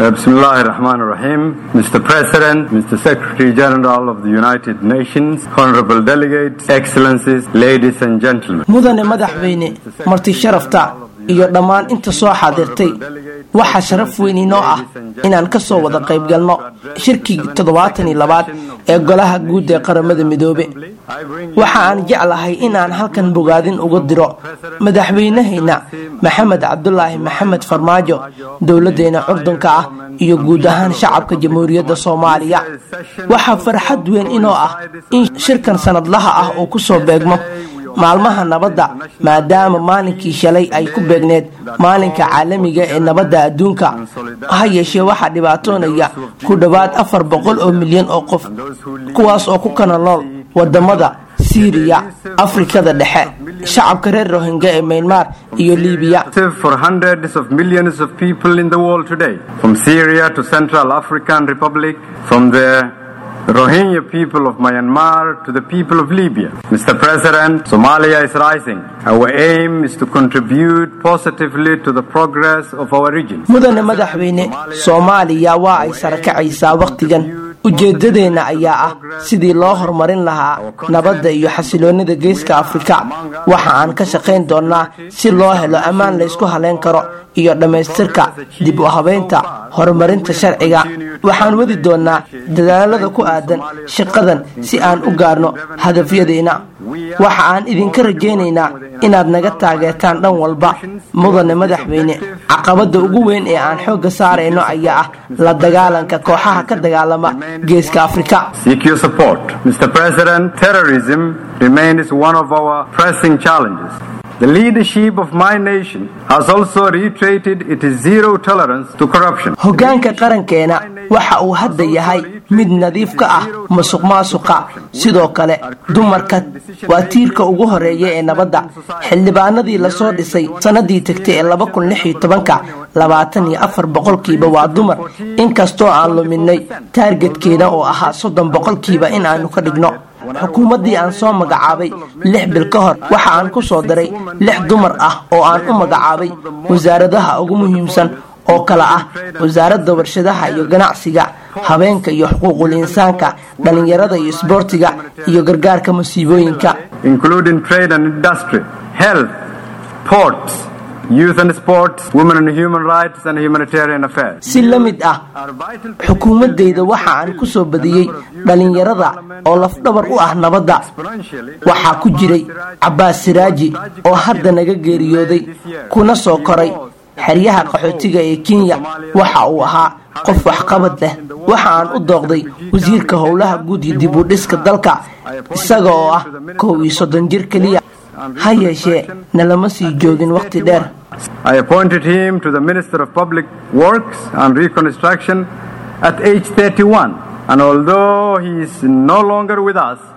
Bismillah ar-Rahman ar-Rahim. Mr. President, Mr. Secretary General of the United Nations, honorable delegates, excellencies, ladies and gentlemen. mudane madaxweyne marti sharafta iyo dhammaan inta soo xaadirtay waxaa sharaf weyn inoo ah inaan ka soo wada qayb galno shirkii toddobaatan iyo labaad ee golaha guud ee qaramada midoobe waxa aan jeclahay inaan halkan bogaadin uga diro madaxweynahayna maxamed cabdulaahi maxamed farmaajo dowladeena curdunka ah iyo guud ahaan shacabka jamhuuriyadda soomaaliya waxaa farxad weyn inoo ah in shirkan sanadlaha ah uu kusoo beegmo maalmaha nabadda maadaama maalinkii shalay ay ku beegneed maalinka caalamiga ee nabadda adduunka ha yeeshee waxaa dhibaatoonaya ku dhowaad afar boqol oo milyan oo qof kuwaas oo ku kana nool wadamada siiriya afrikada dhexe shacabka reer rohingya ee maynmar iyo liibiya For hundreds of millions of people in the world today, from Syria to Central African Republic, from the Rohingya people of Myanmar to the people of Libya. Mr. President, Somalia is rising. Our aim is to contribute positively to the progress of our region. mudane madaxweyne soomaaliya waa ay sarakacaysaa wakhtigan ujeedadeenna ayaa ah sidii loo horumarin lahaa nabadda iyo xasiloonida geeska afrika waxa aan ka shaqayn doonnaa si loo helo ammaan laysku haleyn karo iyo dhammaystirka dib u habeynta horumarinta sharciga waxaan wadi doonnaa dadaalada ku aadan shaqadan si aan u gaarno hadafyadeena waxa aan idinka rajaynaynaa inaad naga taageertaan dhan walba mudane madaxweyne caqabada ugu weyn ee aan xoogga saarayno ayaa ah la dagaalanka kooxaha ka dagaalama geeska afrika Seek your support. Mr. President, terrorism remains one of our pressing challenges. The leadership of my nation has also reiterated its zero tolerance to corruption. hoggaanka qarankeena waxa uu hadda yahay mid nadiif ka ah musuq maasuqa sidoo kale dumarka waa tiirka ugu horeeya ee nabadda xildhibaanadii lasoo dhisay sanadii tagtay ee laba kun lix iyo tobanka labaatan iyo afar boqolkiiba waa dumar inkastoo aan luminay taargetkeena oo ahaa soddon boqolkiiba in aanu ka dhigno xukuumaddii aan soo magacaabay lix bil ka hor waxa aan ku soo daray lix dumar ah oo aan u magacaabay wasaaradaha ugu muhiimsan oo kale ah wasaaradda warshadaha iyo ganacsiga habeenka iyo xuquuqul insaanka dhallinyarada iyo isboortiga iyo gargaarka musiibooyinka including trade and industry, health, ports, youth and sports, women and human rights, and humanitarian affairs. si la mid ah xukuumaddayda waxa aan ku soo badiyey dhallinyarada oo lafdhabar u ah nabadda waxaa ku jiray cabbaas siraaji oo hadda naga geeriyooday kuna soo koray xeryaha qaxootiga ee kenya waxa uu ahaa qof waxqabad leh waxa aan u dooqday wasiirka howlaha guud iyo dib u dhiska dalka isaga oo ah kow iyo soddon jir keliya ha yeeshee nalama sii joogin wakhti dheer I appointed him to the Minister of Public Works and Reconstruction at age 31. And although he is no longer with us,